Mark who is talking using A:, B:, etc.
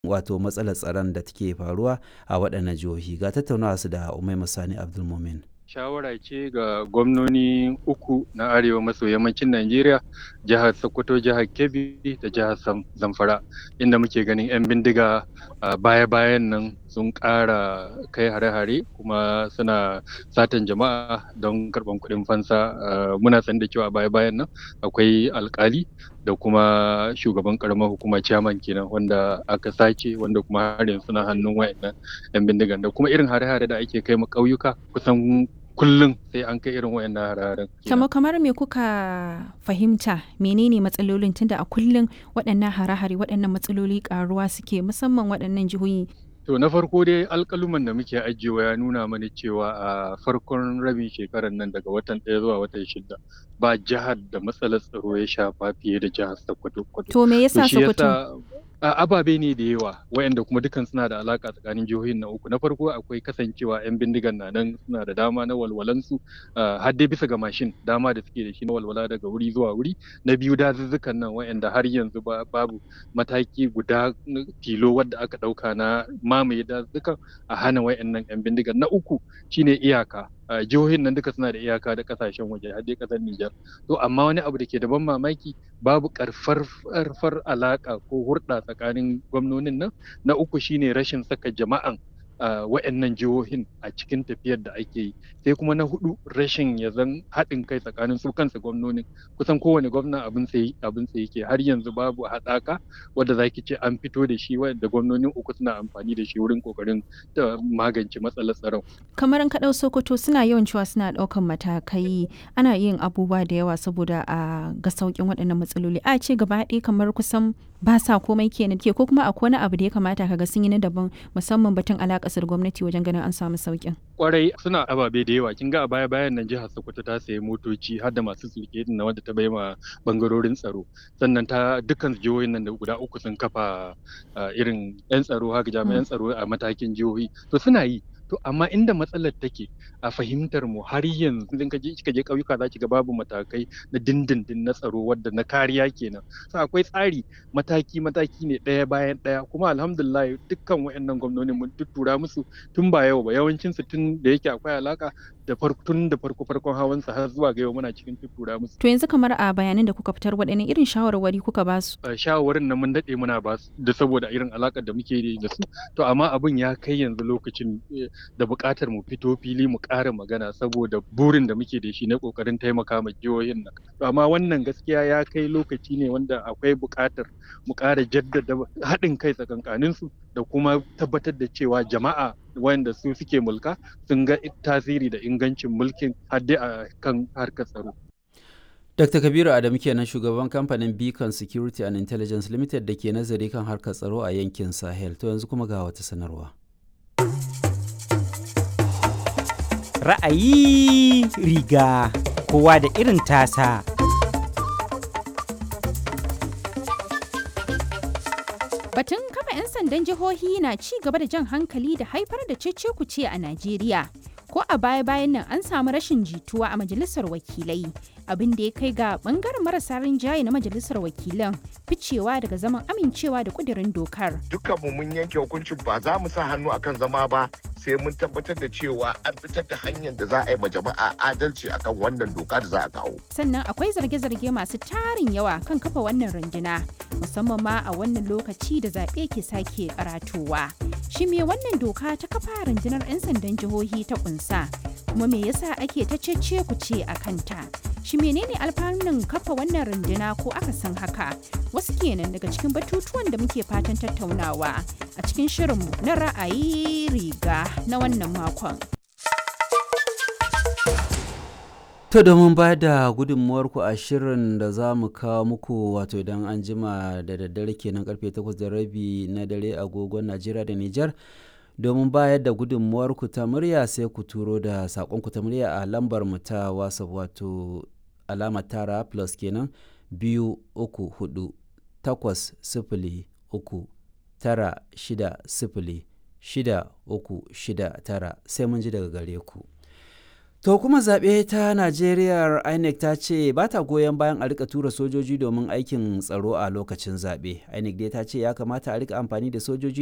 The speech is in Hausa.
A: wato matsalar tsaron da take faruwa a waɗannan jihohi ga tattaunawa su da Umaima Sani Abdulmumin.
B: shawara ce ga gwamnoni uku na arewa maso yammacin Najeriya, jihar Sokoto, jihar Kebbi da jihar Zamfara, inda muke ganin 'yan bindiga a baya-bayan nan sun ƙara kai hare-hare kuma suna satan jama'a don karɓan kuɗin fansa. Muna san da cewa baya-bayan nan akwai alkali da kuma shugaban ƙaramar hukuma chairman kenan wanda aka sace wanda kuma har yanzu suna hannun wayannan 'yan bindigan da kuma irin hare-hare da ake kai ma ƙauyuka kusan kullum sai an kai irin wayannan hararen.
C: Kamar kamar me kuka fahimta menene matsalolin tunda a kullum waɗannan hare-hare waɗannan matsaloli ƙaruwa suke musamman waɗannan jihohi
B: To na farko dai alƙaluman da muke ajiyewa ya nuna mana cewa a farkon rabin shekarar nan daga watan ɗaya zuwa watan shida ba jihar da matsalar tsaro ya shafa fiye da jihar Sokoto.
C: To me yasa Sokoto?
B: ababe ne da yawa wayanda kuma dukan suna da alaka tsakanin jihohin na uku na farko akwai kasancewa yan bindigan na nan suna da dama na walwalansu har dai bisa ga mashin dama da suke da shi na walwala daga wuri zuwa wuri na biyu dazuzzukan nan wayanda har yanzu babu mataki guda tilo wadda aka dauka na mamaye dazuzzukan a hana wayannan yan bindigan na uku shine iyaka jihohin nan duka suna da iyaka da kasashen waje har dai kasar Nijar to amma wani abu da ke da ban mamaki babu karfar alaka ko hurɗa tsakanin gwamnonin nan na uku shine rashin saka jama'an wa'annan jihohin a cikin tafiyar da ake yi sai kuma na hudu rashin ya zan haɗin kai tsakanin su kansa gwamnonin kusan kowane gwamna abin sai abin sai yake har yanzu babu haɗaka wadda zaki ce an fito da shi wanda gwamnonin uku suna amfani da shi wurin kokarin da magance matsalar tsaron
C: kamar ka ɗau sokoto suna yawan cewa suna ɗaukan matakai ana yin abubuwa da yawa saboda a ga sauƙin waɗannan matsaloli a ce gaba ɗaya kamar kusan ba sa komai kenan ke ko kuma akwai wani abu da ya kamata ka ga sun yi na daban musamman batun alaƙa kasar gwamnati wajen ganin an samu sauƙin.
B: Kwarai suna ababe da yawa kin ga a baya bayan nan jihar Sokoto ta sayi motoci har da masu sulke na wanda ta ma bangarorin tsaro sannan ta dukkan jihohin nan da guda uku sun kafa irin yan tsaro haka jami'an tsaro a matakin jihohi to suna yi to amma inda matsalar take a fahimtar mu har yanzu idan kaje kika je ƙauyuka za ki ga babu matakai na dindindin na tsaro wadda na kariya kenan so akwai tsari mataki mataki ne ɗaya bayan ɗaya kuma alhamdulillah dukkan wayannan gwamnoni mun tuttura musu tun ba yau ba yawancin su tun da yake akwai alaka da farko tun da farko farkon hawan sa har zuwa ga yau muna cikin tuttura musu
C: to yanzu kamar a bayanan da kuka fitar waɗanne irin shawarwari kuka ba su
B: shawarwarin nan mun daɗe muna ba su da saboda irin alakar da muke da su to amma abin ya kai yanzu lokacin da buƙatar mu fito fili mu ƙara magana saboda burin da muke da shi na ƙoƙarin taimaka ma jihohin nan to amma wannan gaskiya ya kai lokaci ne wanda akwai buƙatar mu ƙara jaddada haɗin kai tsakankanin su da kuma tabbatar da cewa jama'a wanda su suke mulka sun ga tasiri da ingancin mulkin hadde a kan harkar tsaro
A: Dr. Kabiru Adamu kenan shugaban kamfanin Beacon Security and Intelligence Limited da ke nazari kan harkar tsaro a yankin Sahel. To yanzu kuma ga wata sanarwa.
D: ra'ayi riga kowa da irin tasa.
C: Batun kafa 'yan sandan jihohi na ci gaba da jan hankali da haifar da cece-kuce a Najeriya. Ko a baya-bayan nan an samu rashin jituwa a majalisar wakilai, abin da ya kai ga bangaren marasa rinjaye na majalisar wakilan ficewa daga zaman amincewa da kudirin dokar.
E: Dukkanmu mun yanke hukuncin ba za mu sa hannu akan zama ba sai mun tabbatar da cewa an fitar da hanyar da za a yi ma jama'a adalci akan wannan doka da za a kawo.
C: Sannan akwai zarge-zarge masu tarin yawa kan kafa wannan runduna musamman ma a wannan lokaci da zaɓe ke sake karatowa. Shi me wannan doka ta kafa rundunar 'yan sandan jihohi ta kunsa kuma me yasa ake ta cece ku ce a kanta? Shi menene alfanun kafa wannan runduna ko aka san haka? Wasu kenan daga cikin batutuwan da muke fatan tattaunawa a cikin shirinmu na ra'ayi riga na wannan makon.
A: To domin ba da gudunmuwarku a shirin da za mu kawo muku wato idan an jima da daddare kenan karfe 8 da rabi na dare agogon Najeriya da Nijar. Domin bayar da gudunmuwarku ta murya sai ku turo da saƙonku ta murya a lambar mu ta WhatsApp wato alamar tara plus kenan biyu uku hudu takwas sifili uku tara shida sifili shida uku shida tara sai mun ji daga gare ku. To kuma zaɓe ta Najeriya INEC ta ce ba ta goyon bayan a rika tura sojoji domin aikin tsaro a lokacin zaɓe. INEC dai ta ce ya kamata a rika amfani da sojoji